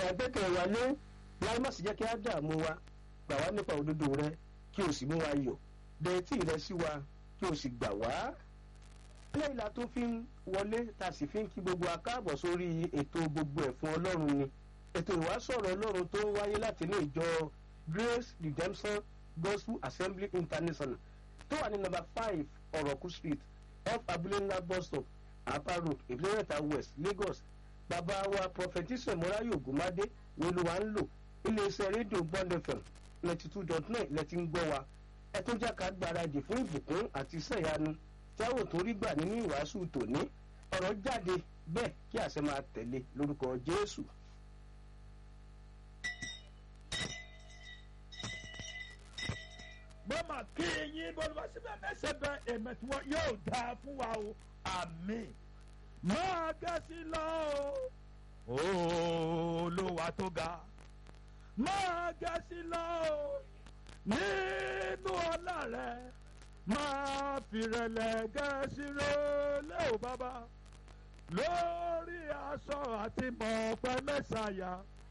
gbẹ́kẹ̀ wa lé láì má sì jẹ́ kí á dààmú wa gbà wá nípa òdodo rẹ kí o sì mú wa yọ̀ dẹ̀ẹ́tì rẹ sí wa kí o sì gbà wá. lẹ́yìn la tó fi ń wọlé ta sì fi ń kí gbogbo akáàbọ̀ sórí ètò gbogbo ẹ̀ fún ọlọ́run ni ètò ìwásọ̀rọ̀ ọlọ́run tó ń wáyé láti ilé ìjọ Grace Redemption Gospel Assembly International tó wà ní nọ́mbà five ọ̀rọ̀kú street off abúlé ńlá bus stop Apa road ìpínlẹ̀ west Lagos bàbá wa prophetess morayo ogunmade ni olúwa ń lò iléeṣẹ́ rédíò bond fm ninety two dot nine lẹ́tí ń gbọ́ wa ẹ tó jáka gbáradì fún ìbùkún àti iṣẹ́ ìyanu tí a ò tó rí gbà nínú ìwàásù tòní ọ̀rọ̀ jáde bẹ́ẹ̀ kí àṣẹ máa tẹ̀lé lórúkọ Jésù. mo mà kí yín bó ló síbẹ̀ mẹ́sẹ̀ bẹ èmi tí wọ́n yóò dáa fún wa o àmín máa gẹ̀ẹ́sì lọ o olúwa tó ga máa gẹ̀ẹ́sì lọ o nínú ọlá rẹ máa fìrẹ̀lẹ̀ gẹ̀ẹ́sì rẹ lé o bàbá lórí aṣọ àti mọ̀ọ́pẹ́ mẹ́sàáyà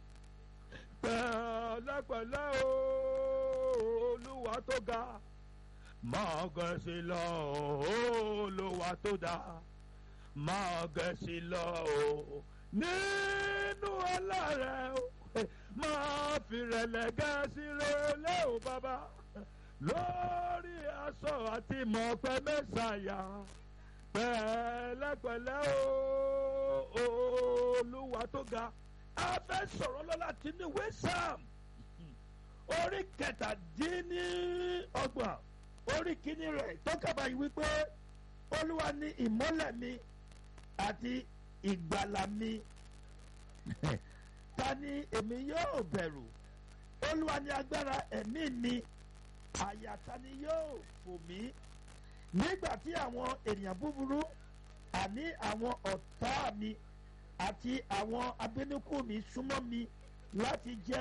pẹ̀lẹ́pẹ̀lẹ́ o olúwa tó ga máa gẹ̀ẹ́sì lọ olúwa tó dá máa gẹ̀ẹ́sì lọ o nínú ọlá rẹ o máa fìrẹ̀lẹ̀ gẹ̀ẹ́sì rẹ lé o bàbá lórí aṣọ àti mọ̀ọ́pẹ́ mẹ́sàáyà pẹ̀lẹ́pẹ̀lẹ́ o olúwa tó ga a fẹ́ sọ̀rọ̀ lọ́la tí ní wẹ́sàm orí kẹtàdínní ọgbọ̀n orí kìíní rẹ̀ tó kaba yìí wípé olúwa ni ìmọ́lẹ̀ mi àti ìgbàlà mi ta ni èmi yóò bẹ̀rù olúwa ni agbára ẹ̀mí mi àyà ta ni yóò fò mí nígbà tí àwọn ènìyàn búburú àní àwọn ọ̀tá mi àti àwọn abínúkù mi súnmọ́ mi láti jẹ́